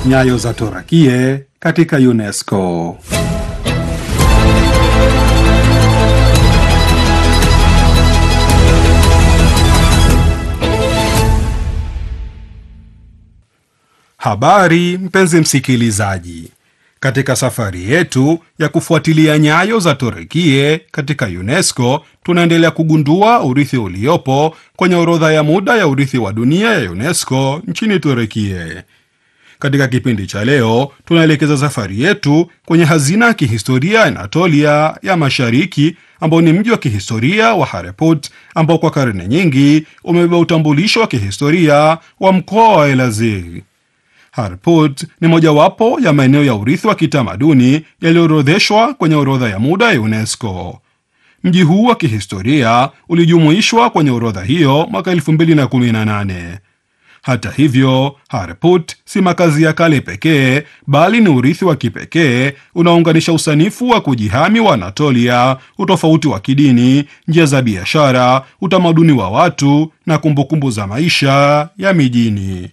Nyayo za Torakie katika UNESCO. Habari mpenzi msikilizaji, katika safari yetu ya kufuatilia nyayo za Torakie katika UNESCO tunaendelea kugundua urithi uliopo kwenye orodha ya muda ya urithi wa dunia ya UNESCO nchini Torakie. Katika kipindi cha leo tunaelekeza safari yetu kwenye hazina ya kihistoria ya Anatolia ya Mashariki, ambao ni mji wa kihistoria wa Hareput ambao kwa karne nyingi umebeba utambulisho wa kihistoria wa mkoa wa Elazig. Harput ni mojawapo ya maeneo ya urithi wa kitamaduni yaliyoorodheshwa kwenye orodha ya muda ya UNESCO. Mji huu wa kihistoria ulijumuishwa kwenye orodha hiyo mwaka 2018. Hata hivyo, Harput si makazi ya kale pekee, bali ni urithi wa kipekee unaounganisha usanifu wa kujihami wa Anatolia, utofauti wa kidini, njia za biashara, utamaduni wa watu na kumbukumbu za maisha ya mijini.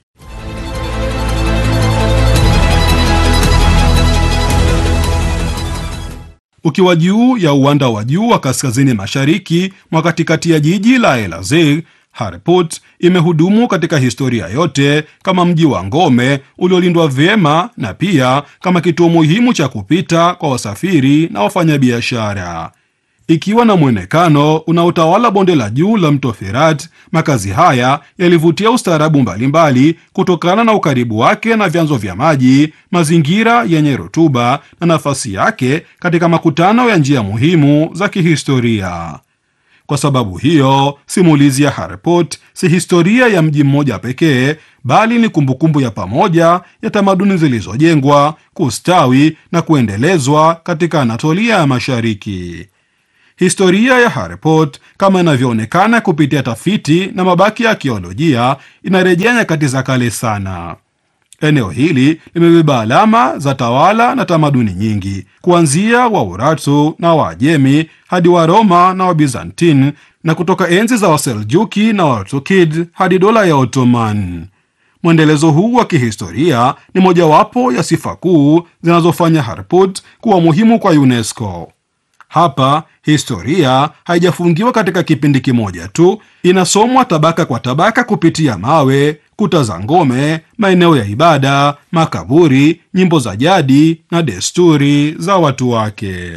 Ukiwa juu ya uwanda wa juu wa kaskazini mashariki mwa katikati ya jiji la Elazig, Harput imehudumu katika historia yote kama mji wa ngome uliolindwa vyema na pia kama kituo muhimu cha kupita kwa wasafiri na wafanyabiashara. Ikiwa na mwonekano unaotawala bonde la juu la mto Firat, makazi haya yalivutia ustaarabu mbalimbali kutokana na ukaribu wake na vyanzo vya maji, mazingira yenye rutuba na nafasi yake katika makutano ya njia muhimu za kihistoria. Kwa sababu hiyo, simulizi ya Harput si historia ya mji mmoja pekee, bali ni kumbukumbu ya pamoja ya tamaduni zilizojengwa, kustawi na kuendelezwa katika Anatolia ya Mashariki. Historia ya Harput kama inavyoonekana kupitia tafiti na mabaki ya arkeolojia inarejea nyakati za kale sana. Eneo hili limebeba alama za tawala na tamaduni nyingi, kuanzia Waurartu na Waajemi hadi Waroma na Wabizantin, na kutoka enzi za Waseljuki na Wartukid hadi dola ya Ottoman. Mwendelezo huu wa kihistoria ni mojawapo ya sifa kuu zinazofanya Harput kuwa muhimu kwa UNESCO. Hapa historia haijafungiwa katika kipindi kimoja tu, inasomwa tabaka kwa tabaka kupitia mawe, kuta za ngome, maeneo ya ibada, makaburi, nyimbo za jadi na desturi za watu wake.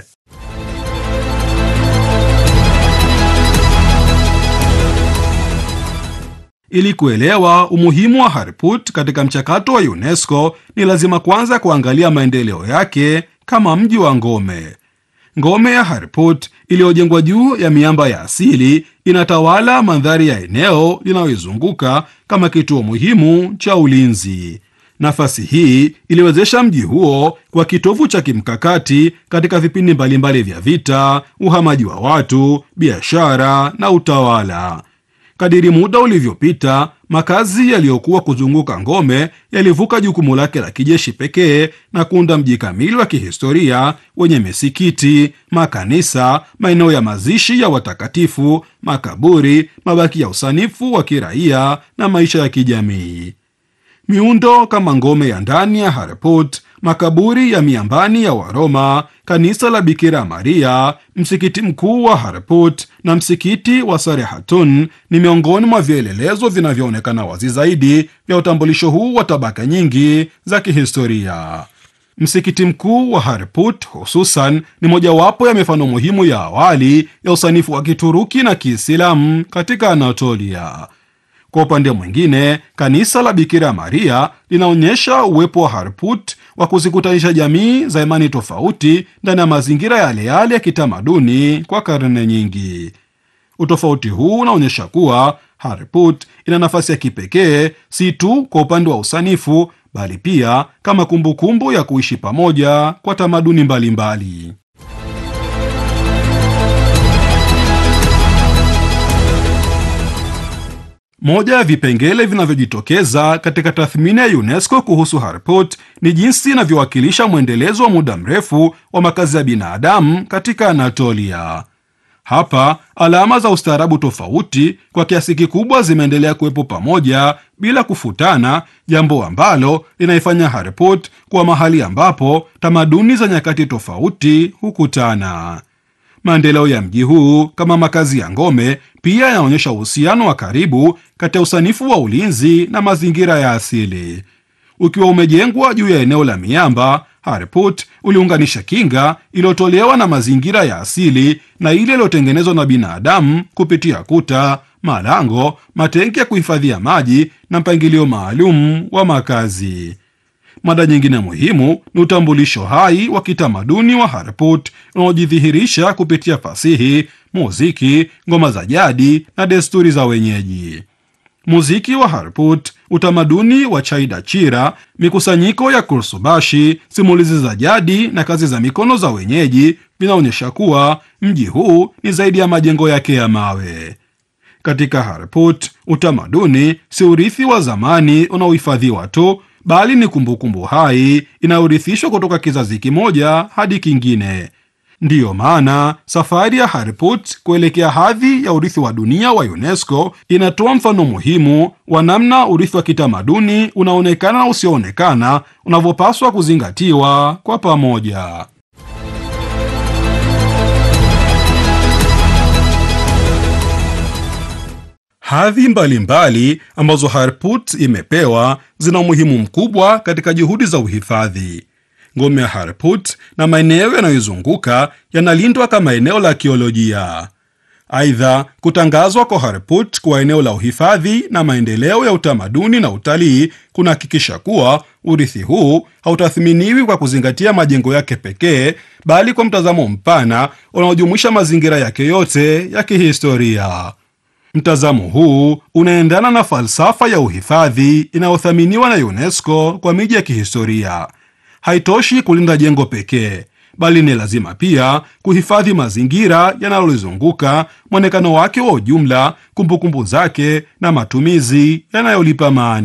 Ili kuelewa umuhimu wa Harput katika mchakato wa UNESCO, ni lazima kwanza kuangalia maendeleo yake kama mji wa ngome. Ngome ya Harput iliyojengwa juu ya miamba ya asili inatawala mandhari ya eneo linaloizunguka kama kituo muhimu cha ulinzi. Nafasi hii iliwezesha mji huo kwa kitovu cha kimkakati katika vipindi mbalimbali vya vita, uhamaji wa watu, biashara na utawala. Kadiri muda ulivyopita, makazi yaliyokuwa kuzunguka ngome yalivuka jukumu lake la kijeshi pekee na kuunda mji kamili wa kihistoria wenye misikiti, makanisa, maeneo ya mazishi ya watakatifu, makaburi, mabaki ya usanifu wa kiraia na maisha ya kijamii. Miundo kama ngome ya ndani ya Harput, makaburi ya miambani ya Waroma, kanisa la Bikira Maria, msikiti mkuu wa Harput na msikiti wa Sarehatun ni miongoni mwa vielelezo vinavyoonekana wazi zaidi vya utambulisho huu wa tabaka nyingi za kihistoria. Msikiti mkuu wa Harput hususan ni mojawapo ya mifano muhimu ya awali ya usanifu wa Kituruki na Kiislamu katika Anatolia. Kwa upande mwingine, kanisa la Bikira Maria linaonyesha uwepo wa Harput wa kuzikutanisha jamii za imani tofauti ndani ya mazingira yale yale ya kitamaduni kwa karne nyingi. Utofauti huu unaonyesha kuwa Harput ina nafasi ya kipekee si tu kwa upande wa usanifu, bali pia kama kumbukumbu kumbu ya kuishi pamoja kwa tamaduni mbalimbali mbali. Moja ya vipengele vinavyojitokeza katika tathmini ya UNESCO kuhusu Harput ni jinsi inavyowakilisha mwendelezo wa muda mrefu wa makazi ya binadamu katika Anatolia. Hapa alama za ustaarabu tofauti kwa kiasi kikubwa zimeendelea kuwepo pamoja bila kufutana, jambo ambalo linaifanya Harput kuwa mahali ambapo tamaduni za nyakati tofauti hukutana. Maendeleo ya mji huu kama makazi ya ngome pia yanaonyesha uhusiano wa karibu kati ya usanifu wa ulinzi na mazingira ya asili. Ukiwa umejengwa juu ya eneo la miamba, Harput uliunganisha kinga iliyotolewa na mazingira ya asili na ile iliyotengenezwa na binadamu kupitia kuta, malango, matenki ya kuhifadhia maji na mpangilio maalum wa makazi. Mada nyingine muhimu ni utambulisho hai wa kitamaduni wa Harput unaojidhihirisha kupitia fasihi, muziki, ngoma za jadi na desturi za wenyeji. Muziki wa Harput, utamaduni wa Chaida Chira, mikusanyiko ya kursubashi, simulizi za jadi na kazi za mikono za wenyeji vinaonyesha kuwa mji huu ni zaidi ya majengo yake ya mawe. Katika Harput, utamaduni si urithi wa zamani unaohifadhiwa tu, bali ni kumbukumbu hai inayorithishwa kutoka kizazi kimoja hadi kingine. Ndiyo maana safari ya Harput kuelekea hadhi ya urithi wa dunia wa UNESCO inatoa mfano muhimu wa namna urithi wa kitamaduni unaonekana na usioonekana unavyopaswa kuzingatiwa kwa pamoja. Hadhi mbalimbali ambazo Harput imepewa zina umuhimu mkubwa katika juhudi za uhifadhi. Ngome ya Harput na maeneo yanayoizunguka yanalindwa kama eneo la kiolojia. Aidha, kutangazwa kwa Harput kwa eneo la uhifadhi na maendeleo ya utamaduni na utalii kunahakikisha kuwa urithi huu hautathminiwi kwa kuzingatia majengo yake pekee, bali kwa mtazamo mpana unaojumuisha mazingira yake yote ya kihistoria. Mtazamo huu unaendana na falsafa ya uhifadhi inayothaminiwa na UNESCO kwa miji ya kihistoria. Haitoshi kulinda jengo pekee, bali ni lazima pia kuhifadhi mazingira yanayolizunguka, mwonekano wake wa ujumla, kumbukumbu zake na matumizi yanayolipa maana.